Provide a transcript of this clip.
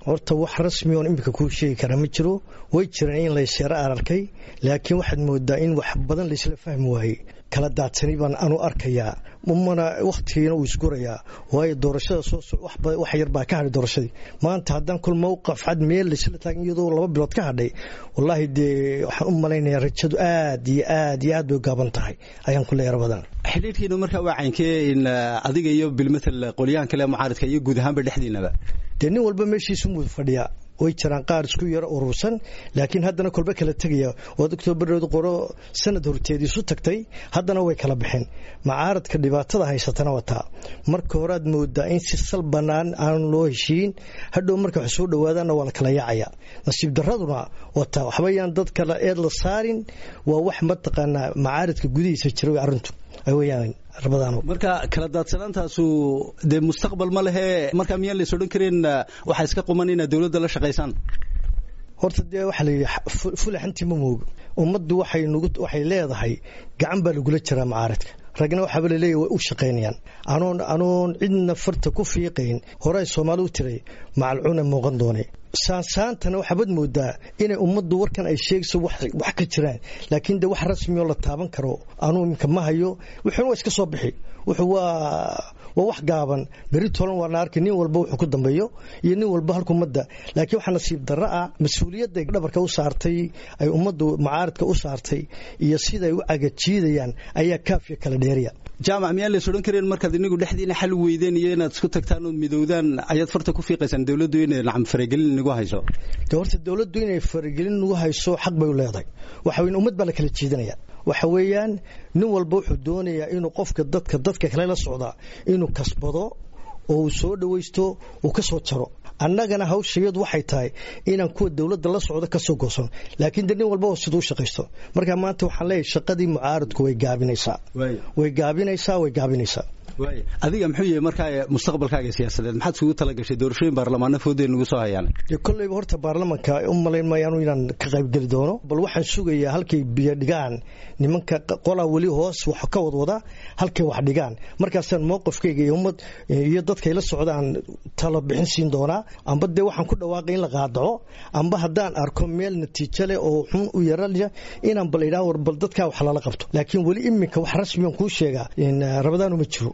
horta wax rasmi oon iminka kuu sheegi karaa ma jiro way jiraan in laysyaro ararkay laakiin waxaad moodaa in wax badan laysla fahmi waayey kala daadsani baan anu arkayaa mana wakhtigiina uu isgurayaa waayo doorashada soo wax yar baa ka hadhay doorashadii maanta haddaan kol mowqaf cad meel laysla taagan iyadoo laba bilood ka hadhay wallaahi dee waxaan u malaynayaa rajadu aad iyo aad iyo aad bay gaaban tahay ayaan ku leeyar badan xidhiirkiina markaa waa caynkee in adiga iyo bilmatal qolyahan kale mucaaridka iyo guud ahaanba dhexdiinaba dee nin walba meeshiisu muu fadhiyaa way jiraan qaar isku yaro urursan laakiin haddana kolba kala tegaya oo octoobareed qoro sanad horteed isu tagtay haddana way kala baxeen macaaradka dhibaatada haysatana wataa marka horead moodaa in si sal bannaan aan loo heshiin hadhow marka wax soo dhowaadaanna waa la kala yaacaya nasiib daraduna wataa waxbayaan dad kale eed la saarin waa wax mataqaanaa macaaradka gudihiisa jira arrintu weyaan marka kala daadsanaantaasu dee mustaqbal ma lehe markaa miyaan lays odhan karin waxaa iska quman inaad dowladda la shaqaysaan horta dee waxaa layidhi fulaxantii ma moogo ummaddu waxay waxay leedahay gacan baa lagula jiraa macaaradka ragna waxaaba laleeyahy way u shaqaynayaan anoon anoon cidna farta ku fiiqayn horay soomaali u tiray macalcuuna muuqan doonay saansaantana waxaabad moodaa inay ummaddu warkan ay sheegayso wax ka jiraan laakiin de wax rasmioo la taaban karo anuu iminka ma hayo wuxuuna waa iska soo bixi wuxuu waa waa wax gaaban beri tolan waa na arkay nin walba wuxuu ku dambeeyo iyo nin walba halka ummadda laakiin waxaa nasiib darro ah mas-uuliyadda dhabarka u saartay ay ummaddu macaaridka u saartay iyo siday u cagajiidayaan ayaa kaafiya kala dheeriya jaamac miyaan lays odhan kareen markaad inigu dhexdiina xal weydeen iyo inaad isku tagtaan ood midowdaan ayaad farta ku fiiqaysaan dowladdu inay nacam faragelin nagu hayso de horta dowladdu inay faragelin nagu hayso xaq bay u leedahay waxa weyn ummad baa la kala jiidanaya waxa weeyaan nin walba wuxuu doonayaa inuu qofka dadka dadka kale la socdaa inuu kasbado oo uu soo dhawaysto uu ka soo jaro annagana hawshayadu waxay tahay inaan kuwa dowladda la socdo ka soo goosano laakiin de nin walba siduu u shaqaysto marka maanta waxaan leeyahay shaqadii mucaaradku way gaabinaysaa way gaabinaysaa way gaabinaysaa adiga muxuu yahay markaa mustaqbalkaaga siyaasadeed maxaad isugu tala gashay doorashooyin baarlamaano foodeen nagu soo hayaan dee kolleyba horta baarlamanka u malayn maayaanu inaan ka qaybgeli doono bal waxaan sugayaa halkay biyo dhigaan nimanka qolaa weli hoos wax ka wadwada halkay wax dhigaan markaasaan mowqifkayga iyo ummad iyo dadkay la socdaan talo bixin siin doonaa amba dee waxaan ku dhawaaqay in la qaadaco amba haddaan arko meel natiijo leh oo xun u yaralya inaan bal idhaa war bal dadkaa wax lala qabto laakiin weli iminka wax rasmiyan kuu sheegaa rabadaanu ma jiro